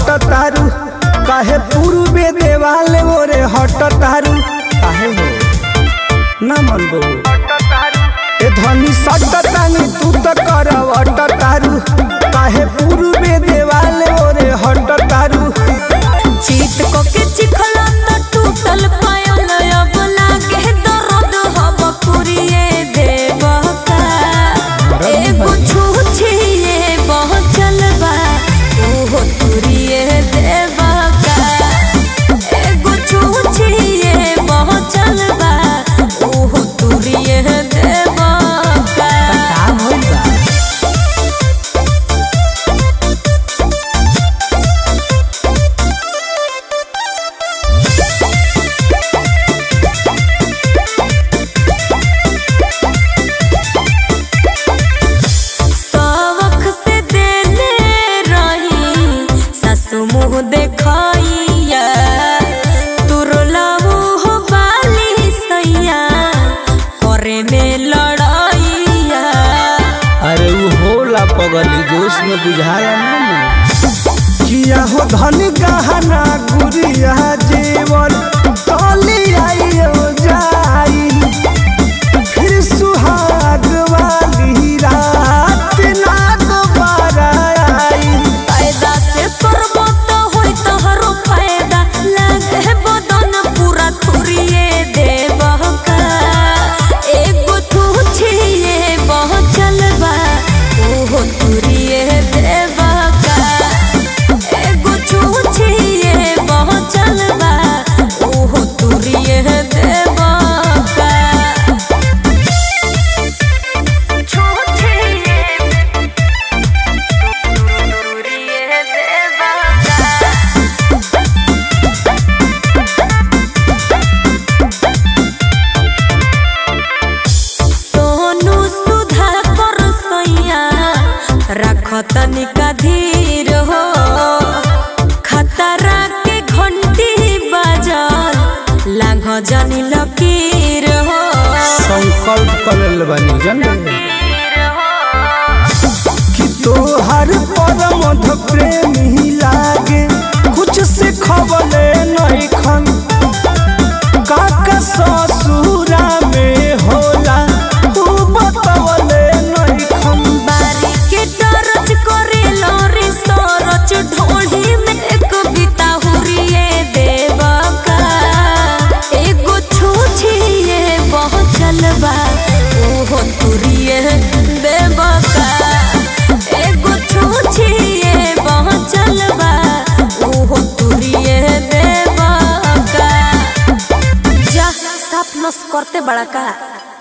सट तारू काहे पूर्वे देवाल ओरे हट तारू काहे हो ना मन बो ए धनी सट तानी तू त करवट तारू काहे पूर्वे देवाल ओरे हट तारू चीत को के चिखला त टूटल पायल अब लागे दर्द हब पुरिए देवका एगो छूछिए बहचल बा ओहो तुरिए देवका एगो छूछिए बहचल बा ओहो तुरिए देवका का भइल बा सवख से देले रही सासु मुँह देखैया तुरलाऊ हो बाली सैया करे में लड़ैया अरे उ होला पगली जोश में बुझाया ना किया हो धन गहना गुरिया जेवर तली आइयो जाई फिर सुहाग वाली रात ना दोबारा आई फायदा से करबो तो होई तोहरो फायदा लागे बदन पूरा थुरिए देबका एगो तू छिए पहुँचल बा ओहो तुरिए देबका एगो तू छिए पहुँचल बा ओहो तुरिए देबका सोनू सुधा कर सैया रख तनिका धीर हो खतरा के घंटी बाजल लांघ जानी लकीर हो संकल्प करल बनी जन कि तोहर परम प्रेमी लागे कुछ से खबले नहीं खन काका ससुरा में होला तू बतवले नहीं खन बारी के टरच करे लोरी सरच ढोली में एक बिता हुरिए देवका एगो छूछिए पहुँचल बा ओहो तुरिए देवका एगो छूछिए पहुँचल बा ओहो तुरिए देवका जा साफ नस करते बड़ा का